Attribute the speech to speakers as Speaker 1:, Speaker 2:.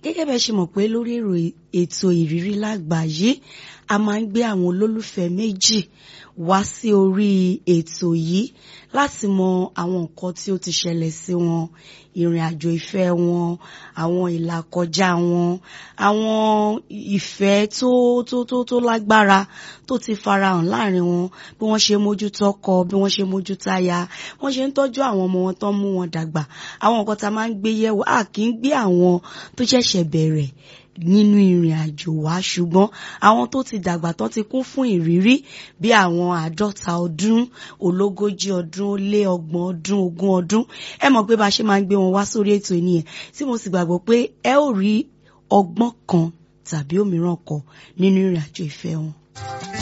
Speaker 1: gẹ́gẹ́ bẹ́ẹ̀ ṣe mọ̀ pé lórí ètò ìrírí lágbàáyé a máa ń gbé àwọn olólùfẹ́ méjì wá sí orí ètò yìí láti mọ àwọn nǹkan tí ó ti ṣẹlẹ̀ sí wọn ìrìn àjò ìfẹ́ wọn àwọn ìlàkọjá wọn àwọn ìfẹ́ tó tó tó tó lágbára tó ti farahàn láàrin wọn bí wọ́n ṣe mójútó ọkọ bí wọ́n ṣe mójútó aya wọ́n ṣe ń tọ́jú àwọn ọmọ wọn tó ń mú wọn dàgbà àwọn nǹkan tá a máa ń gbé yẹ̀wò a kì í gbé àwọn tó ṣẹ̀ṣẹ̀ bẹ̀rẹ̀ nínú ìrìn àjò wa ṣùgbọ́n àwọn tó ti dàgbà tó ti kún fún ìrírí bí àwọn àádọ́ta ọdún ológójì ọdún ó lé ọgbọ̀n ọdún ogún ọdún ẹ mọ̀ pé bá a ṣe máa ń gbé wọn wá sórí ètò ènìyàn tí mo sì gbàgbọ́ pé ẹ ó rí ọgbọ́n kan tàbí òmíràn kan nínú ìrìn àjò ìfẹ́ wọn.